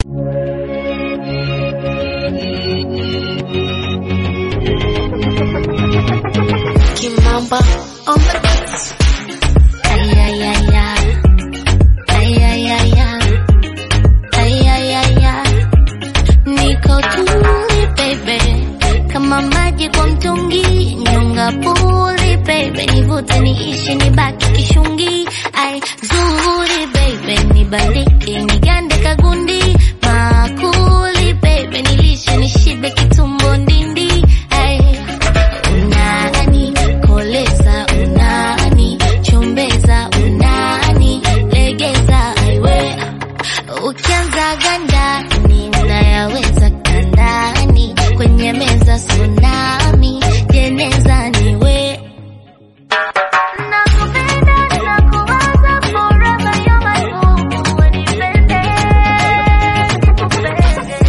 Kimamba on the beats. Ay, ay, ay, ay. Ay, ay, ay, ay. Ay, ay, ay, ay. Niko tuli baby, kama maji kwa mtungi, nyonga puli baby, nivute niishi nibaki kishungi. Ai zuri baby, nibaliki nigande kagundi, makuli baby, nilishe nishibe kitumbo ndindi. Ai unani koleza, unani chombeza, unani legeza, aiwe Ukianza ganda ninayaweza kandani kwenye meza tsunami jeneza niwe Nakupenda, nakuwaza forever, you're my boo. Unipende, nikupende.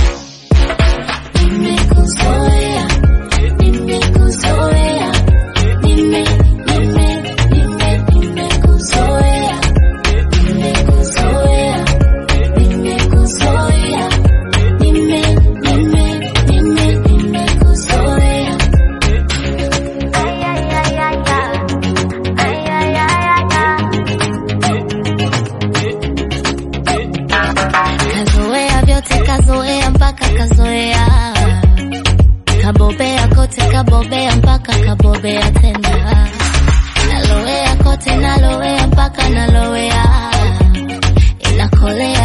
Nimekuzoea, nimekuzoea, nime, nime, nime, nimekuzoea, nimekuzoea, nimekuzoea, nime, nime, nime, nimekuzoea. Ay, ay, ay, ay, ay. Ay, ay, ay, ay, ay. Kazoea vyote kazoea mpaka kazoea kabobea kote kabobea mpaka kabobea tena nalowea kote nalowea mpaka nalowea inakolea